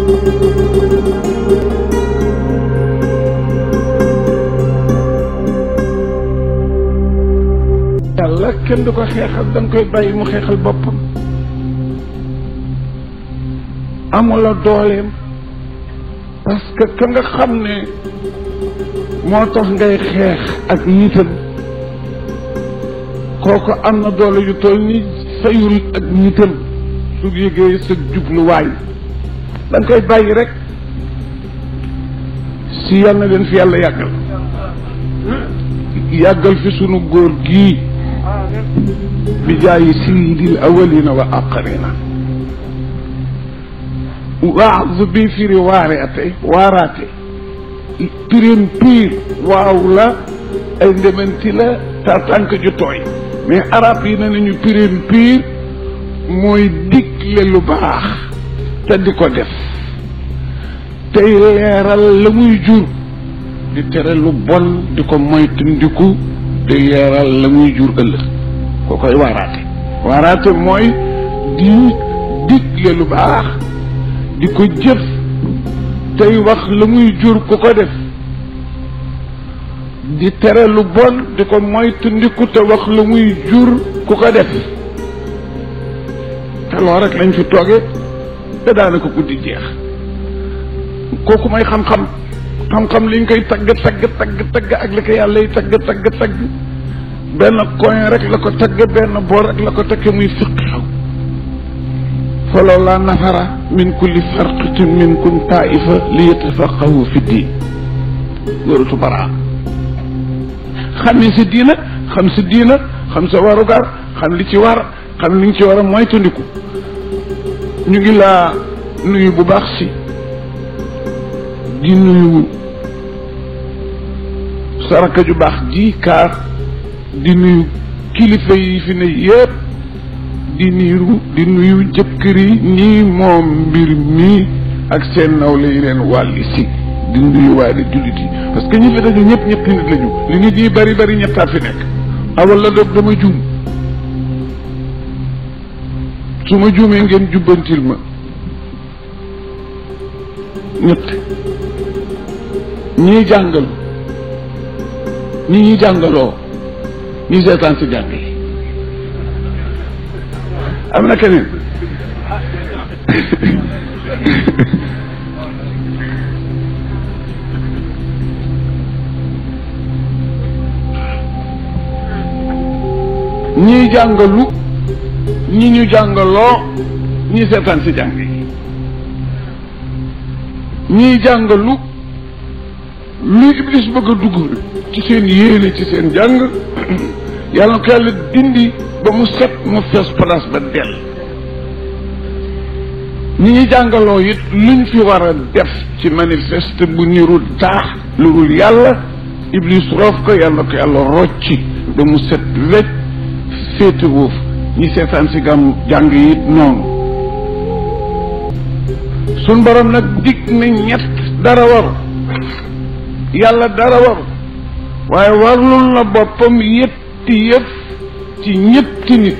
yàlla kenn du ko xeexal da nga koy bàyyi mu xeexal boppam amula dooleem parce que ka nga xam ne moo tax ngay xeex ak nitam kooku am na doole yu toll ni sayul ak nitam su yëgee sa jubluwaay da nga koy bàyyi rek si yal na leen fi yàlla yàggal yàggal fi sunu góor gii bi jaayi sayyidil awalina wa aqarina waaz bi firi waareate waaraate pirim piir waaw la ay ndementi la ta tànk ju tooy mais arab yi ne nañu pirim piir mooy digle lu baax te di ko def tey leeral la muy jur di tere lu bon di ko moytandiku di leeral la muy jur ëllëg ko koy waaraate waaraate mooy di digle lu baax di ko jëf tey wax la muy jur ku ko def di tere lu bon di ko moytandiku te wax la muy jur ku ko def te loolu rek lañ fi tooge te daanaka guddi jeex kooku may xam-xam xam-xam liñ koy tagg tagg tagg tagg ak li ko yàlla yi tagg tagg tagg benn coin rek la ko tagg benn boor rek la ko tagg muy fiqhu falawlaa nafara min kulli farqatin minkum taifa li yatafaqahu fi diin loolu baraa xam ni si diina xam si diina xam sa warugar xam li ci war xam li nga ci war a moytandiku ñu ngi laa nuyu bu baax si di nuyu saraka ju baax ji kaar di nuyu kilifa yi fi ne yëpp di nuyu di nuyu jëkkër yi ñii moom mbir mi ak seen nawle yi leen wàlli si di nuyu waaye di jullit yi parce que ñi fi dañu ñëpp ñetti nit lañu li nit yi bari bari ñettaa fi nekk awal la dog dama juum su ma juumee ngeen jubbantil ma ñett ñii jàngal ñi ñi jàngaloo ñi seetaan si jàng yi am na keneen ñii jàngalu ñi ñu jàngaloo ñi seetaan si jàng yi ñii jàngalu lu iblis bëgg a dugg ci seen yéene ci seen jàng yàlla na ko yàlla dindi ba mu set mu fees place ba dell ñi ñu jàngaloo it luñ fi war a def ci manifeste bu nirul taax lu dul yàlla iblis roof ko yàlla na ko yàlla rocci ba mu set wecc féete woof ñi seetaan si gam jàng yi noonu suñ borom nag dig na ñett dara waru yàlla dara waru waaye warlul na boppam yetti yëf ci ñetti nit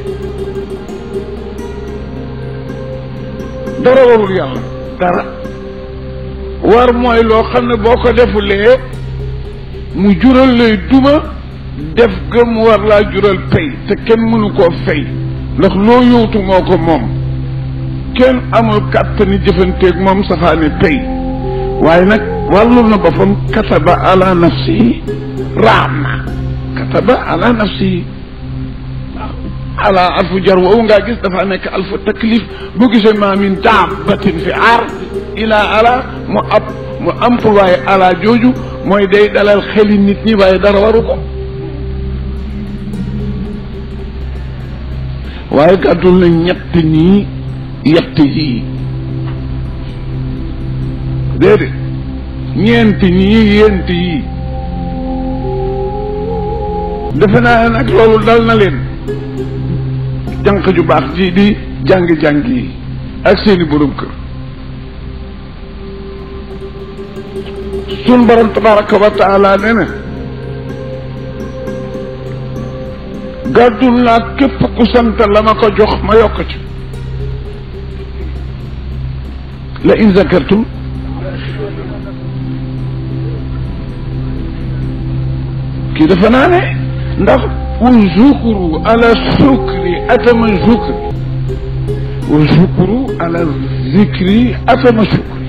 dara warul yàlla dara war mooy loo xam ne boo ko defulee mu jural lay duma def ga mu war laa jural pay te kenn mënu koo fay ndax loo yowtu moo ko moom kenn amul kàttani jëfanteeg moom safaani pay waaye nag wàllul na boppam kataba ala nafsihi raama kataba ala nafsihi waaw ala alfu jar woowu ngaa gis dafa nekk alfu taklif bu gisee ma min daabatin fi ard ila ala mu ab mu employé ala jooju mooy day dalal xeli nit ñi waaye dara waru ko waaye gàddul na ñett ñii yett yii déedéet ñeent ñii yent yii defe naa nag loolu dal na leen jànq ju baax ji di jàng-jàng yi ak seeni borom kër sun borom tabaraka wa taala nee na gàddul naa képp ku sant la ma ko jox ma yokk ci la in zakartum kii dafa naa ne ndax wa zukru ala sukri atama zukri wa zukru ala zikri atama sukri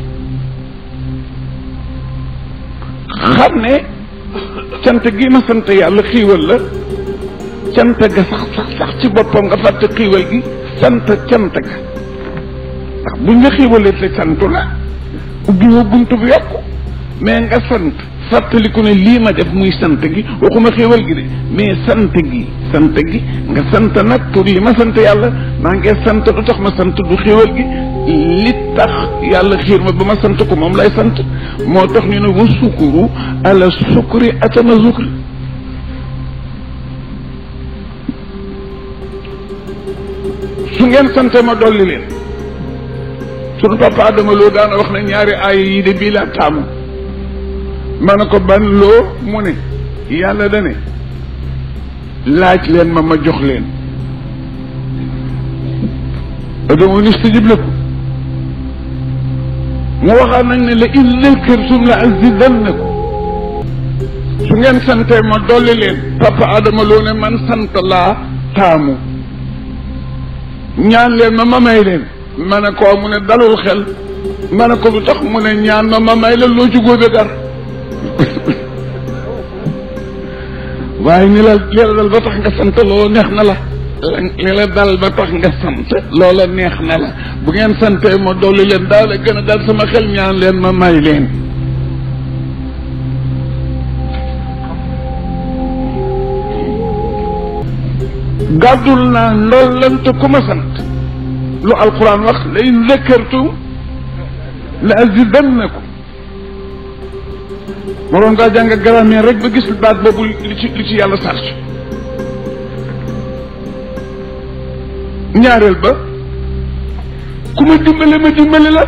xam ne cant gi ma sant yàlla xiiwal la cant ga sax sax sax ci boppam nga fàtte xiiwal gi sant cant ga ndax buñ la xiiwalee te santu la ubbi woo buntu bu yokku mais nga sant fàttaliku ne lii ma def muy sant gi waxuma xéewal gi de mais sant gi sant gi nga sant nag pour li ma sant yàlla maa ngi sant lu tax ma sant du xéewal gi li tax yàlla xiir ma ba ma sant ko moom lay sant moo tax ñu ne wa sukuru ala sukri atama zukri su ngeen sante ma dolli leen sunu papa Adama loo daana wax ne ñaari aaya yi de bii laa taamu ma ne ko ban loo mu ne yàlla da ne laaj leen ma ma jox leen adama nistajib lakum mu waxaat nag ne la in zakartum la azidannakum su ngeen santee ma dolli leen papa Adama loo ne man sant laa taamu ñaan leen ma ma may leen ma ne ko mu ne dalul xel ma ne ko lu tax mu ne ñaan ma ma may la loo ci góobe gar waaye ni la li la dal ba tax nga sant loolu neex na la li la dal ba tax nga sant loola neex na la bu ngeen santee ma dolli leen daal a gën a dal sama xel ñaan leen ma may leen gàddul naa ndollante ku ma sant lu alquran wax la in zakartum la azidannakum moroom ngaa jàng grammaire rek ba gis baat boobu li ci li ci yàlla sarc ñaareel ba ku ma dimbale ma dimbale la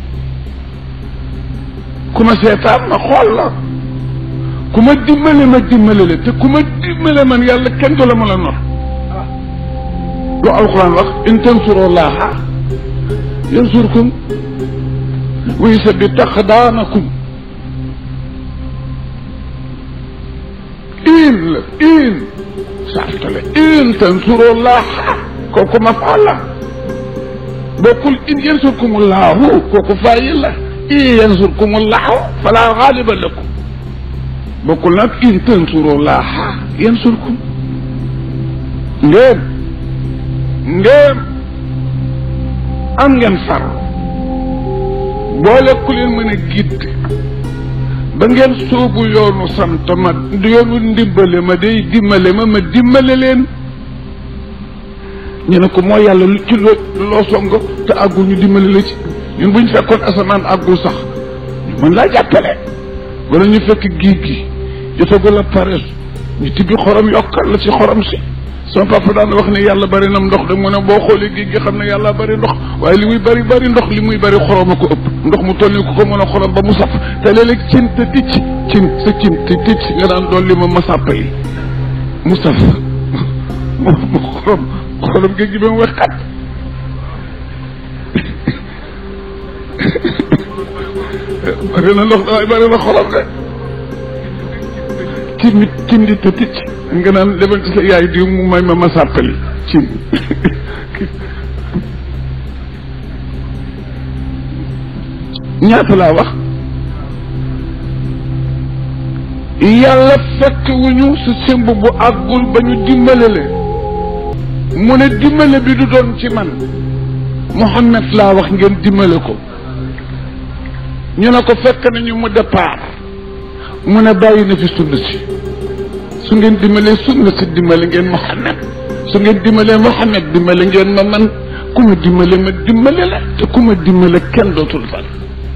ku ma seetaan ma xool la ku ma dimbale ma dimbale la te ku ma dimbale man yàlla kenn du la mën a nor lu alquran wax in tansurullaha yansurkum wa yusabbit aqdamakum in la in sartale in tansurullaha kooku mafaal la bokkul in yansurkumullahu kooku faayil la in yansurkumullahu fala gaaliba lakum bokkul nag in tansurullaha yansurkum ngeen ngeen am ngeen far boole ku leen mën a gidd ba ngeen soobu yoonu sant ma yoonu ndimbale ma day dimbale ma ma dimbale leen ñu ne ko mooy yàlla lu ci loo loo song te àggul ñu dimbale la ci ñun bu ñu fekkoon asamaan àggul sax ñu mën laa jàppale wala ñu fekk géej gi jotagul a pare ñu tibbi xorom yokkal la ci xorom si sama papa daan wax ne yàlla bari na ndox de mu ne boo xoolee géej gi xam ne yàlla bari ndox waaye li muy bari bari ndox li muy bari xorom a ko ëpp ndox mu toll ni ku ko mën a xorom ba mu saf te léeg-léeg cin te ticc cin sa cin te ticc nga daan doon li ma ma sàppa yi mu saf mu mu xorom xorom géej gi ba mu wexxat bari na ndox waaye bari na xorom de cin nit cin di te ticc nga naan demal ci sa yaay diw mu may ma ma sàppali cin ñaata laa wax yàlla fekk wu ñu su sëmb bu àggul ba ñu dimbale leen mu ne dimbale bi du doon ci man Muhammad laa wax ngeen dimbale ko ñu ne ko fekk nañu mu départ mu ne bàyyi na fi sunna si su ngeen dimbalee sunna si dimbale ngeen Muhammad su ngeen dimbalee Muhammad dimbale ngeen ma man ku ma dimbale ma dimbale la te ku ma dimbale kenn dootul fal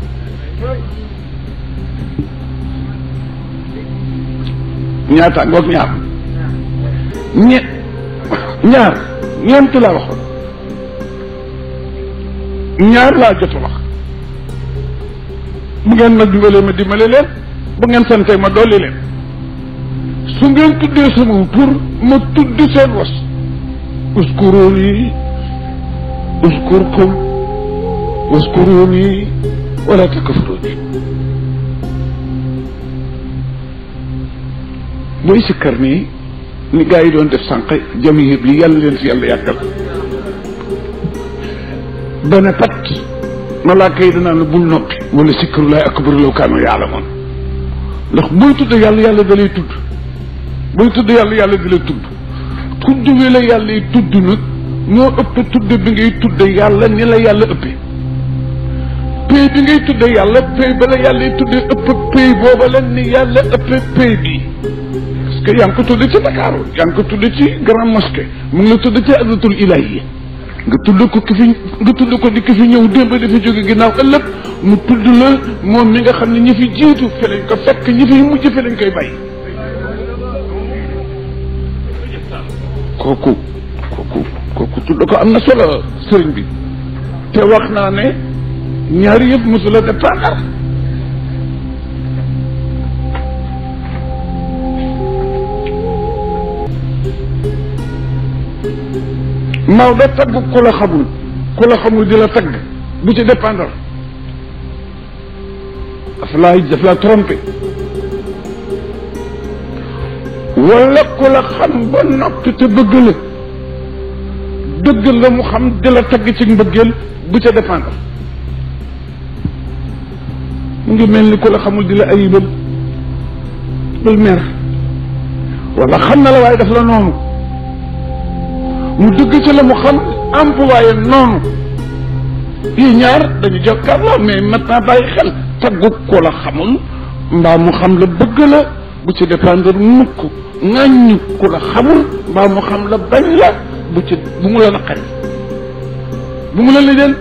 ñaata ngoog ñaar ñe ñaar ñeent laa waxoon ñaar laa jot a wax bu ngeen ma dimbalee ma dimbale leen bu ngeen sante ma dolli leen su ngeen tuddee sama tur ma tudd seen was uskuruni uskurkum waskuruni wala takfuruni mooy sikkar nii ni gaa yi doon def sànq jam yëpp yi yàlla leen fi yàlla yàggal ba ne pat malaaka yi danaa ne bul noppi wala sikkarullaay akbar law kaanu yaalamoon ndax booy tudd yàlla yàlla da lay tudd booy tudd yàlla yàlla da lay tudd tudd wi la yàlla yi tudd nag ñoo ëpp tudd bi ngay tudd yàlla ni la yàlla ëppee pay bi ngay tudd yàlla pay ba la yàlla yi tuddee ëpp pay booba la ni yàlla ëppee pay bi parce que yaa ngi ko tudd ci Dakar yaa ngi ko tudd ci Grand Mosquée mu ngi la tudd ci azatul ilahi nga tudd ko ki fi nga tudd ko di ki fi ñëw démb dafa jóge ginnaaw ëllëg mu tudd la moom mi nga xam ne ñi fi jiitu fi lañ ko fekk ñi fi mujj fi lañ koy bàyyi kooku kooku kooku tudd ko am na solo sëriñ bi te wax naa ne ñaari yëpp mosula dépendre Maodo tagg ku la xamul ku la xamul di la tagg bu ci dépendre daf laa daf laa trompé wala ku la xam ba noppi te bëgg la dëgg la mu xam di la tagg ci mbëggeel bu ca dépendre mu ngi mel ni ku la xamul di la ayibal bul mer wala xam na la waaye daf la noonu mu dëgg ci la mu xam employé noonu yii ñaar dañu jokkaarloo mais maintenant bàyyi xel taggu ko la xamul mbaa mu xam la bëgg la bu ci dépendre mukk ŋàññu ku la xamul mbaa mu xam la bañ la bu ci bu mu la naqari bu mu la lijjal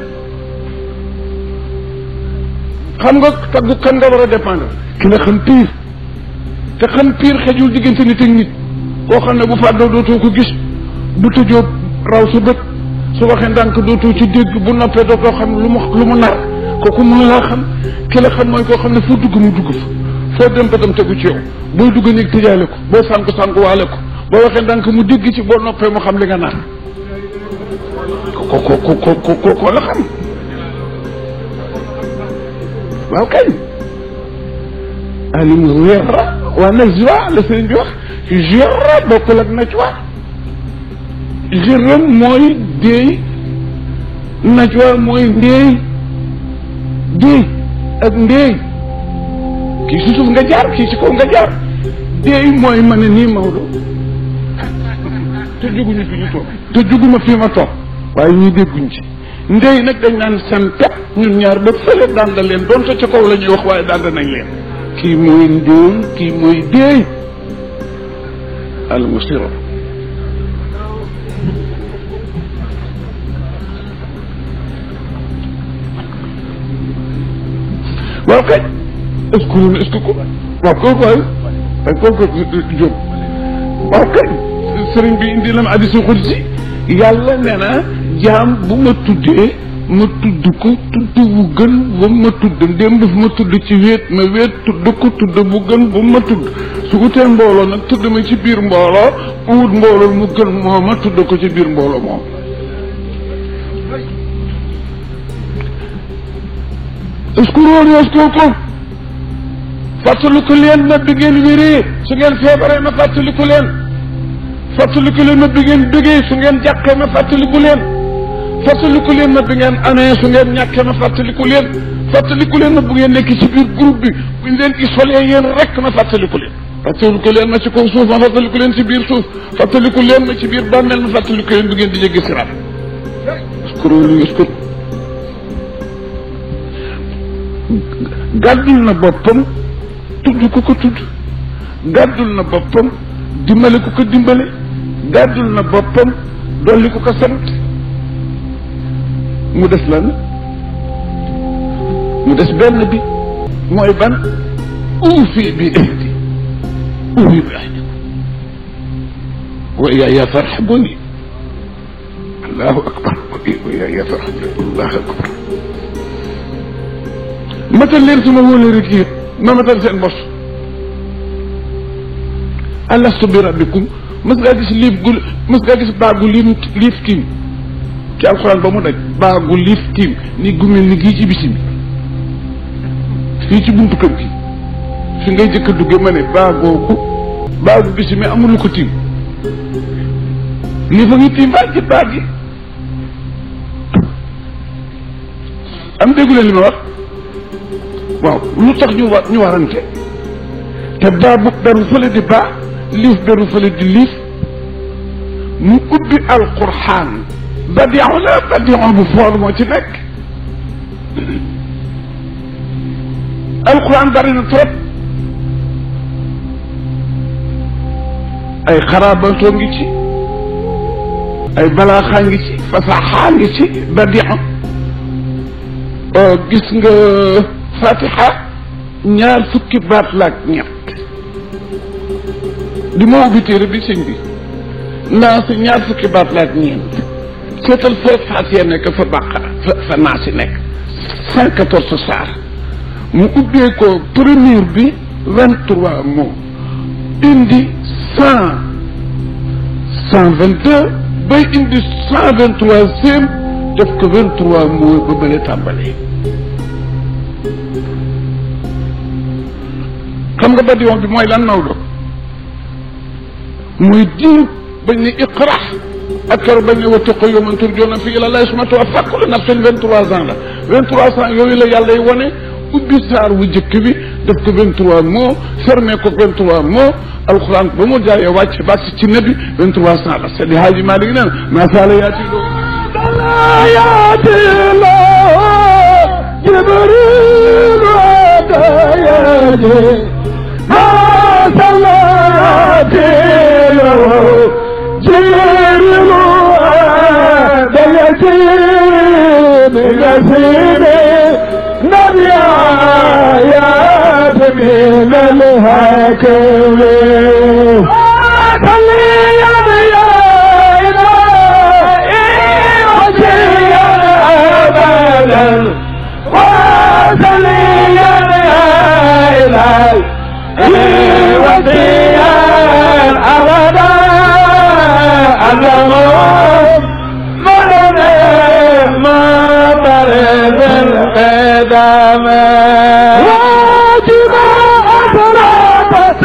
xam nga taggu kan nga war a dépendre ki la xam piir te xam piir xejul diggante nit ak nit koo xam ne bu fàddoo dootoo ko gis bu tëjoo raw sa bët su waxee ndànk dootoo ci dégg bu noppee dootoo xam lu mu lu mu nar kooku mënu laa xam ki la xam mooy koo xam ne foo dugg mu dugg fa foo dem bëtam tegu ci yow booy dugg néeg tëjaale ko boo sànku sànku waale ko boo waxee ndànk mu dégg ci boo noppee mu xam li nga nar ko ko ko ko ko ko la xam waaw kañ alim wéra waa najwa la sëriñ bi wax jera bokkul ak najwa jërëm mooy déey najwa mooy ndéey déey ak ndéey kii si suuf nga jaar kii si kaw nga jaar déey mooy ma ne nii Maodo te juguñu fi ñu toog te juguma fi ma toog waaye ñuy dégguñ ci ndéey nag dañ naan seen pep ñun ñaar ba fële daan da leen doonte ca kaw la ñuy wax waaye daan nañ leen kii mooy ndéey kii mooy déey al musiro waaw kay est-ce que loolu est-ce que ko waaw kooku waay ay kooku jóg waaw kay sëriñ bi indi la ma hadiisul qudsi yàlla nee na jaam bu ma tuddee ma tudd ko tudd bu gën ba ma tudd ndéem daf ma tudd ci wéet ma wéet tudd ko tudd bu gën ba ma tudd su utee mbooloo nag tudd ma ci biir mbooloo wut mbooloo mu gën moo ma tudd ko ci biir mbooloo moom uskuroon yaskurkum fàttaliku leen ma bi ngeen wéree su ngeen feebaree ma fàttaliku leen fàttaliku leen ma bi ngeen bëggee su ngeen jàqee ma fàttaliku leen fàttaliku leen ma bi ngeen amee su ngeen ñàkkee ma fàttaliku leen fàttaliku leen ma bu ngeen nekk ci biir groupe bi buñ leen isolé yéen rek ma fàttaliku leen fàttaliku leen ma ci kaw suuf ma fàttaliku leen ci biir suuf fàttaliku leen ma ci biir bàmmeel ma fàttaliku leen bu ngeen di jéggi siraat uskuroon yaskur gàddul na boppam tudd ku ko tudd gàddul na boppam dimbale ku ko dimbale gàddul na boppam dolli ku ko sant mu des lan mu des benn bi mooy ban uufi bi ahdi uufi bi ahdi wa iyaaya farhabuni allahu akbar wa iyaaya farhabuni allahu akbar matal leen suma wóolari kii ma matal seen bos alastu bi rabbikum mës ngaa gis liif gu mës ngaa gis baagu liim liif kiim ci alxuraan ba mu daj baagu liif tiim ni gumel ni gii ci bisi bi fii ci buntu kër gi fi ngay jëkk a dugge ma ne baagooku baagu bisi mi amul lu ko tiim lii fa ngi tiim baag ci baag gi am dégguleen li ma wax waaw lu tax ñu war ñu warante te baa bu beru fële di baa liif beru fële di liif mu ubbi alquraan badion la badion bu foor moo ci nekk alquraan bari na trop ay xaraabantoo ngi ci ay balaaxaa ngi ci fasaxaa ngi ci badion gis nga fatiha ñaar fukki baat laak ñett di ma ubbi téere bi sëñ bi naa si ñaar fukki baat laak ñeent seetal fa fatiha nekk fa baqara fa fa naa si nekk cent quatorze saar mu ubbee ko premier bi vingt trois mots indi cent cent vingt deux bay indi cent vingt troisième def ko vingt trois mots ba bële tàmbalee xam nga badiyon bi mooy lan Maodo muy diir bañ ne iqra ak keroog bañ ne wattaqu yawman turjawna fiihi ila llaahi summa tuwaffaa kullu nafsin vingt trois ans la vingt trois ans yooyu la yàlla y wane ubbi saar wu jëkk bi def ko vingt trois mots fermé ko vingt trois mots alxuraan ba mu jaayee wàcc ba ci nabi vingt trois ans la Seydi Haaji Maalik nee na maa saala yaati loo yaati loo jibril atayaji maa saala yaati loo jibril atayaji min asiri نبي آيات من الهكم واجب أسرات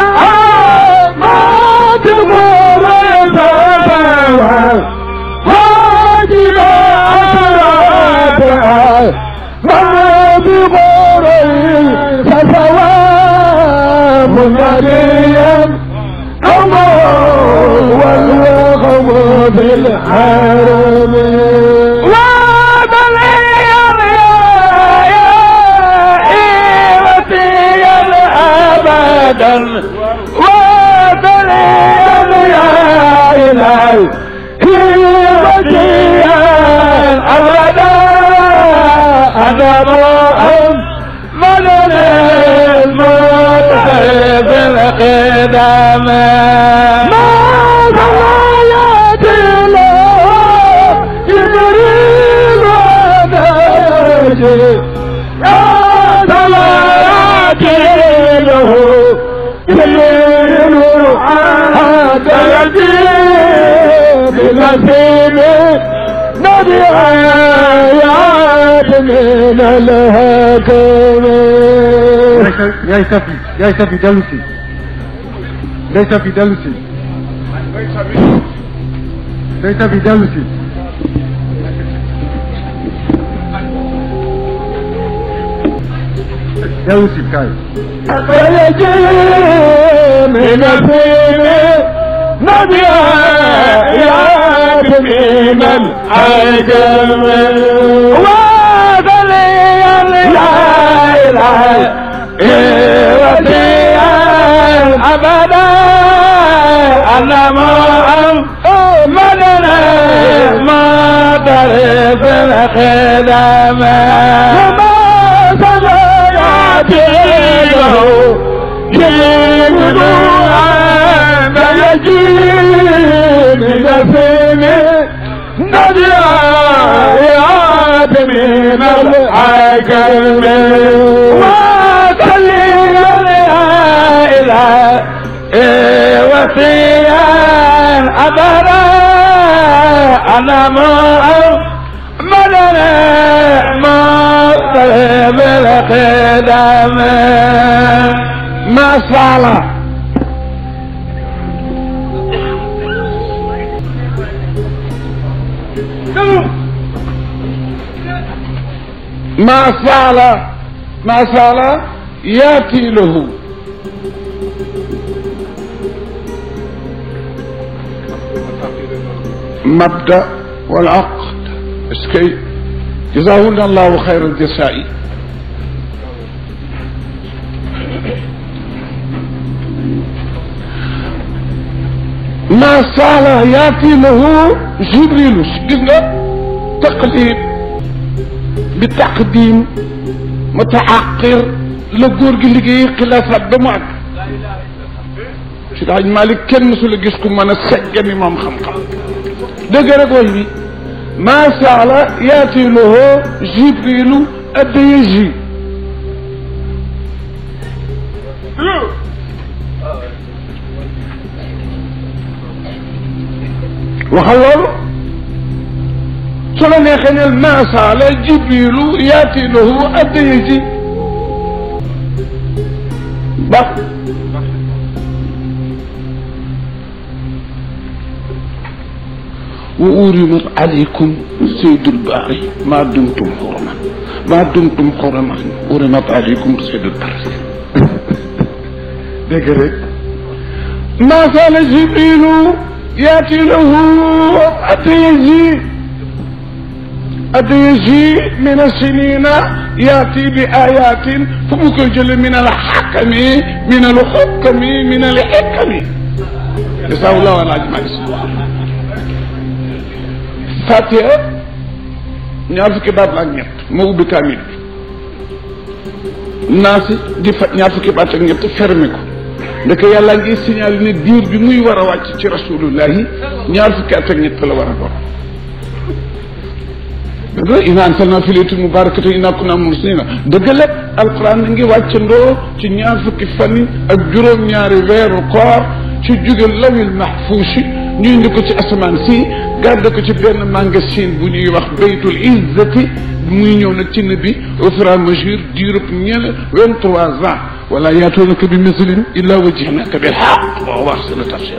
ما تقول واجب أسرات ما تقول فثواب مريم الله والوقم بالحرم أبدا وبليا يا إلهي وجيا أبدا أنا مؤمن من المتحب القدام ما ضلايا له جبريل ونجي يا ضلايا له الليل هذا يجيب بنسيم نبي آيات من الهكم yaay safi yaay safi dellu si yaay safi dellu si yaay safi dellu si dellu si kaay فيجيب بنسيم نبي آيات من الهكم وذليل لا إله وديا أبدا أنا محمدنا ما تعرف الخدمة وما سيأتي له جيبنا ما يجيب نسيمه نجايات من الحكم وكلي يا إله وفيا أبدا أنا ما ما سال ما سال ما سال ياتي له مبدا والعقد اسكي جزاهن الله خير الجزاء ما سال ياتي له جبريل قلنا تقليد بتقديم متعقر لغور gi liggéey xilaafaat ba mu àgg si daaj Malick kenn mësula gis ku mën a seggani moom xam-xam dëgg rek way bi ما سال ياتي له جبريل الديجي وخلال سنة نخن ما سال جبريل ياتي له الديجي بس وأورمت عليكم سيد الباري ما دمتم حرما ما دمتم حرما أورمت عليكم سيد الباري دقرك ما زال جبريل ياتي له أتيجي أتيجي من السنين ياتي بآيات فمكجل من الحكم من الحكم من الحكم جزاه الله على أجمع Fatiha ñaar fukki baat la ak ñett moo ubbi kaamil bi naasi di fa ñaar fukki baat ak ñett fermé ko ndeke yàlla ngi signalé ne diir bi muy war a wàcc ci rasulullahi ñaar fukki at ak ñett la war a doon dëgg la ina ansalna fi laylatin mubarakatin inna kunna mursilina dëgg la alquran na ngi wàccandoo ci ñaar fukki fan ak juróom-ñaari weeru koor ci jóge lawil mahfuusi ñu indi ko ci asamaan si gàdde ko ci benn magasin bu ñuy wax baytul izzati muy ñëw nag ci nabi au fur et à mesure diirub ñene vingt trois ans wala yaatoonaka bi mislin illa wajjahnaka bil haqq wa wax sala tafsir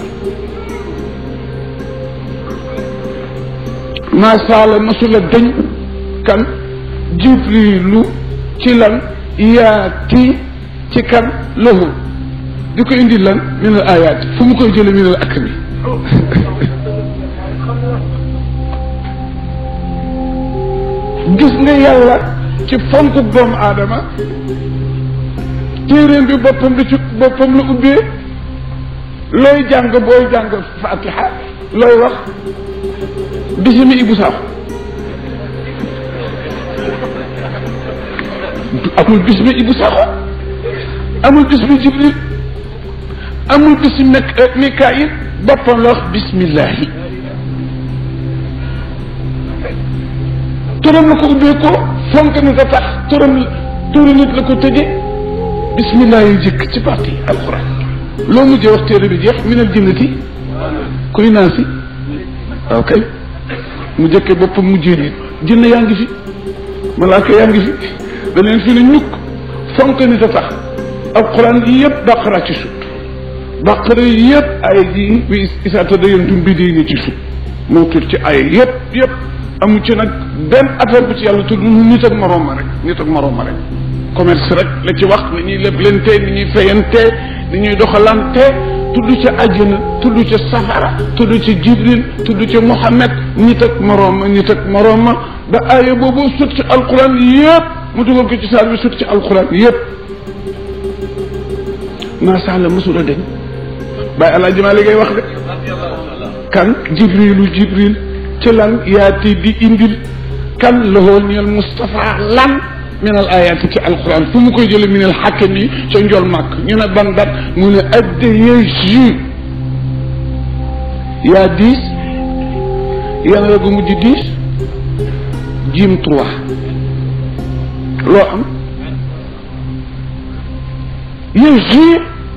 masaala masula dañ kan jibrilu ci lan yaati ci kan lahu di ko indi lan min al ayat fu mu koy jële min al akmi gis nga yàlla ci fonk doomu aadama téeréem bi boppam la ci boppam la ubbee looy jàng booy jàng fatiha looy wax bisimi ibu saaxu amul bisimi ibu saaxu amul bisimi jibril amul bisimi mikaayil boppam la wax bismillahi turam la ko ubbee ko fonk nit a tax turam turi nit la ko tëje bismillah yi jëkk ci parti alquran loo mujjee wax téere bi jeex minal jinnati kuy naa si waaw kay mu jëkkee boppam mujjee nit jinne yaa ngi fi malaaka yaa ngi fi da leen fi ne ñukk fonk nit a tax alquran yi yëpp baqara ci sut baqara yi yëpp ay ji bi isaata da yentum bi di ni ci sut moo tur ci ay yëpp yëpp amu ci nag benn affaire bu ci yàlla tudd nit ak moroom ma rek nit ak moroom ma rek commerce rek la ci wax ni ñuy leblante ni ñuy fayante ni ñuy doxalante tudd ci àjjana tudd ci safara tudd ci jibril tudd ci muhammad nit ak moroom ma nit ak moroom ma ba aaya boobu sut ci alquran yëpp mu dugal ko ci saar bi sut ci alquran yëpp macha allah mosula deñ bàyyi alaaji maa liggéey wax de kan jibrilu jibril ci lan yaati di indil kan lahoo ñeel Moustapha lan min al ayaati ci alquran fu mu koy jële min al xakkam yi ca njol màkk ñu ne ban dat mu ne addeye ju yaa dix yàlla la gu mujj dix jim trois loo am ye ju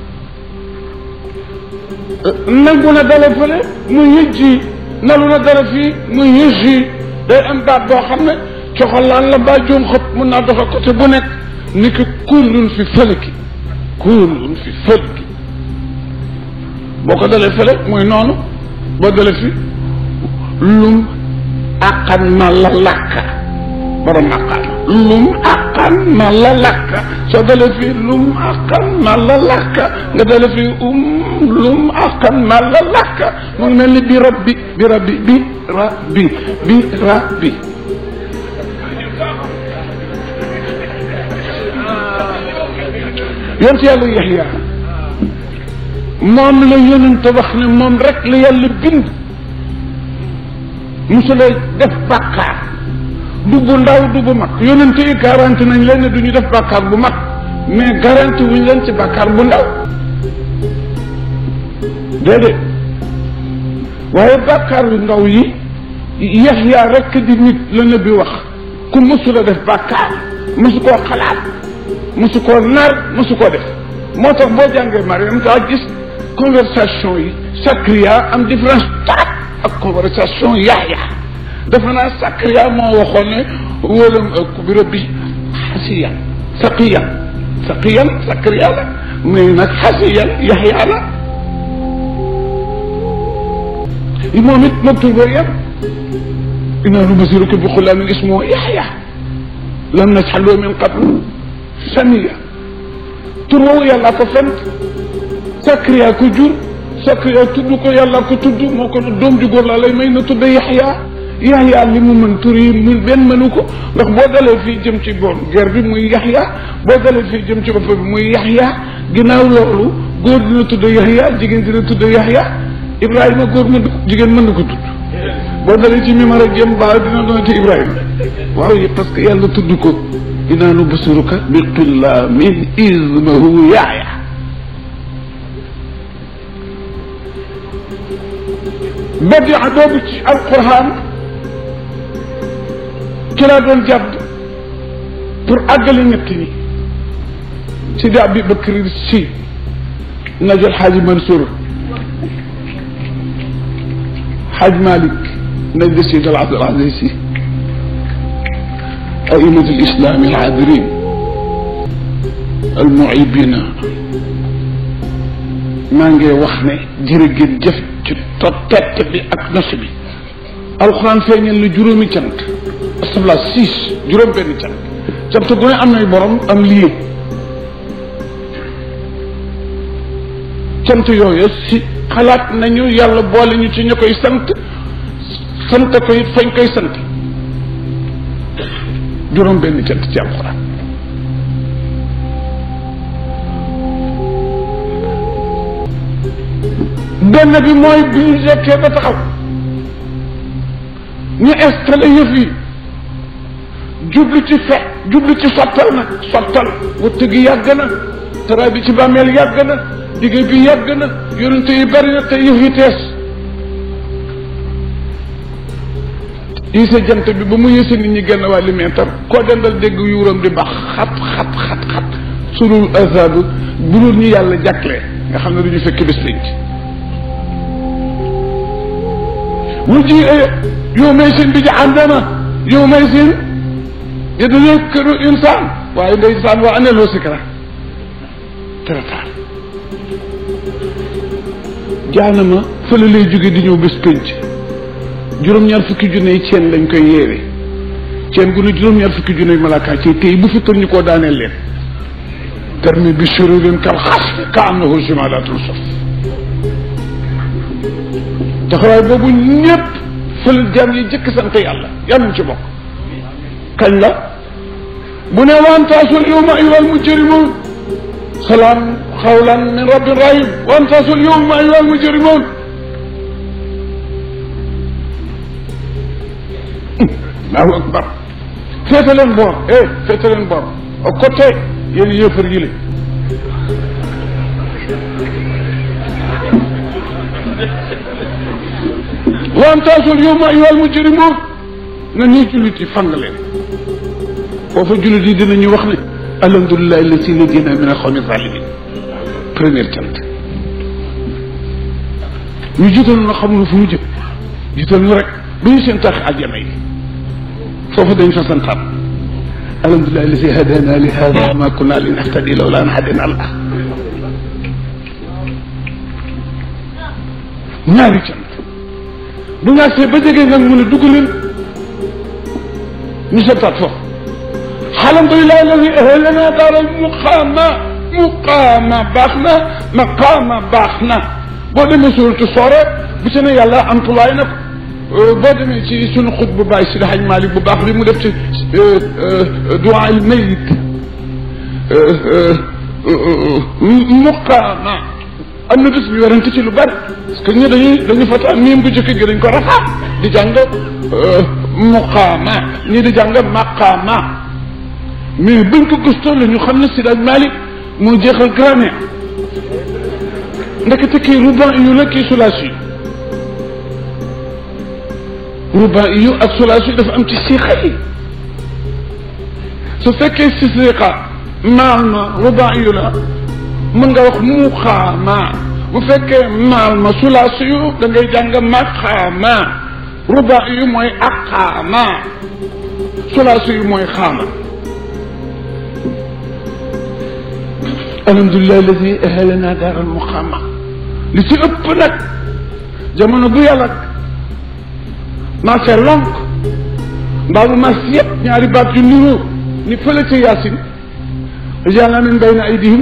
nangu na dale fële mu yëjji nalu na dara fii muy yëj yi day am baat boo xam ne coxalaan la mbaa joom xëpp mun naa doxe côté bu nekk ni ki kullun fi fëlki kullun fi fëlki boo ko dalee fële mooy noonu boo dalee fi lum aqan ma la lakka borom aqan lum aqan ma la lakka soo dalee fi lum aqan ma la lakka nga dalee fi um lum aqan ma la lakka mu ngi mel ni bi rabbi bi rabbi bi rabbi bi rabbi yonent yàlla yaxya moom la yonent wax ne moom rek la yàlla bind musula def bàkkaar du bu ndaw du bu mag yonent yi garanti nañ leen ne du ñu def bàkkaar bu mag mais garanti wuñ leen ci bàkkaar bu ndaw déedéet waaye bàkkaar yu ndaw yi yaxya rek di nit la nabi wax ku musula def bàkkaar musu koo xalaat musu koo nar musu koo def moo tax boo jàngee Mariam kaa gis conversation yi Sakariya am différence taat ak conversation Yaxya dafa naa Sakariya moo waxoon ne wala bi rabbi xasiyan saqiyan saqiyan Sakariya la mais nag xasiyan Yaxya la moom it moom tur Mariam inaa nubasiruka bi xulaamin ismuhu Yaxya lam naj'al lahu min qablu samiya tur woowu yàlla ko fent Sakariya ko jur Sakariya tudd ko yàlla ko tudd moo ko doom ju góor laa lay may na tudd Yaxya Yaxya li mu mën tur yi mu benn mënu ko ndax boo dalee fii jëm ci boor ger bi muy Yaxya boo dalee fii jëm ci bopp bi muy Yaxya ginnaaw loolu góor dina tudd Yaxya jigéen dina tudd Yaxya Ibrahima góor mën jigéen mën na ko tudd boo dalee ci mimara jëm baa dina doon ci Ibrahima waaw parce que yàlla tudd ko inaa nubsiruka bi xulaamin ismuhu Yaxya badia boobu ci alquran ci laa doon jàpp pour àggale ñett ñi Sidi Abi Bakri Si najal Xaaji Mansour Xaaj Malik nañ de Sidi al Abdul Aziz Si أئمة الإسلام العابرين المعيبين maa ngi wax ne jërëgéen jëf ci tott bi ak nos bi alxuraan feeñal na juróomi cant astafurlah six juróom benn cant cant gu ne am nay borom am lii cant yooyu si xalaat nañu yàlla boole ñu ci ñu koy sant sant ko it fañ koy sant juróom benn cant ci alxuraan benn bi mooy bi ñu jekkee ba taxaw ñu installé yëf yi jublu ci fe jublu ci sottal nag sottal wëtt gi yàgg na tara bi ci bàmmeel yàgg na liggéey bi yàgg na yonente yi bari na te yëf yi tees yéese jant bi ba mu yéese nit ñi genn waa li meetar koo dendal dégg yuuram di bax xat xat xat xat surul azabu bu dul ñu yàlla jàklee nga xam ne duñu fekk bés lañ ci mu ji yow may seen bi jahannama yow may seen yatadakkaru insaan waaye ndeysaan waa anee loo sikra trataar jaanama fële lay jóge di ñëw bés pénc juróom-ñaar fukki junne yi ceen lañ koy yeewe ceen gu ne juróom-ñaar fukki junne yi malaaka ci tey bu fi tër ñu koo daaneel leen termi bi sururin kal xas ka annahu jimalatul saf taxawaay boobu ñëpp fël jaam yi jëkk sant yàlla yàlla ci bokk kañ la bu ne wantaasul yowma ayyuhal mujrimun salaam xawlan min rabbin rahim wantaasul yowma ayyuhal mujrimun allahu akbar féete leen boor eh féete leen boor au côté yéen yëfar yi la wantaasul yowma ayyuhal mujrimun na ñuy jullit yi fang leen foofa jullit yi dinañu wax ne alhamdulilah allati najina min alxawmi zalimin première cant ñu jiital na xamul fu mu jëm jiital ñu rek ba ñu seen tax aljana yi foofu dañ fa santaan alhamdulilah alladi hadana li hada ma kunna linahtadi lawla an hadana allah ñaari cant bu nga see ba jege nag mu ne dugg leen ñu seetaat foofu alhamdulilah alladi ahlana daaral muqaama muqaama baax na maqaama baax na boo demee suuratu soore bu ci ne yàlla amtulaay na ko boo demee ci sunu xut bu bàyyi si Haj Malik bu baax bi mu def ci duwaa il mayit muqaama am na bés bi werante ci lu bari parce que ñu dañuy dañu fata miim gu jëkk gi dañ ko rafaat di jàng muqaama ñii di jàng maqaama mais buñ ko gëstoo la ñu xam ne si Haj Malik moo jeexal grammaire ndekete kii ruban yu la kii sulaas yi ruban yu ak sulaas yi dafa am ci siixa yi su fekkee si siixa maal ma ruban yu la mën nga wax muqaama bu fekkee maal ma sulaas yu da ngay jàng maqaama ruban yu mooy aqaama sulaas yu mooy xaama alhamdulilah alladi ahalana daaral muqaama li ci ëpp nag jamono bu yàlla maase lonk mbaa mu mas yëpp ñaari baat yu niroo ni fële ca yaasin yàlla min bayna aydihim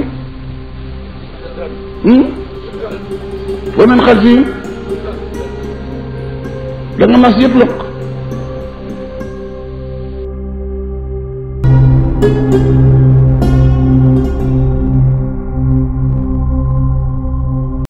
wa min xalfihim da nga mas yëpp lonk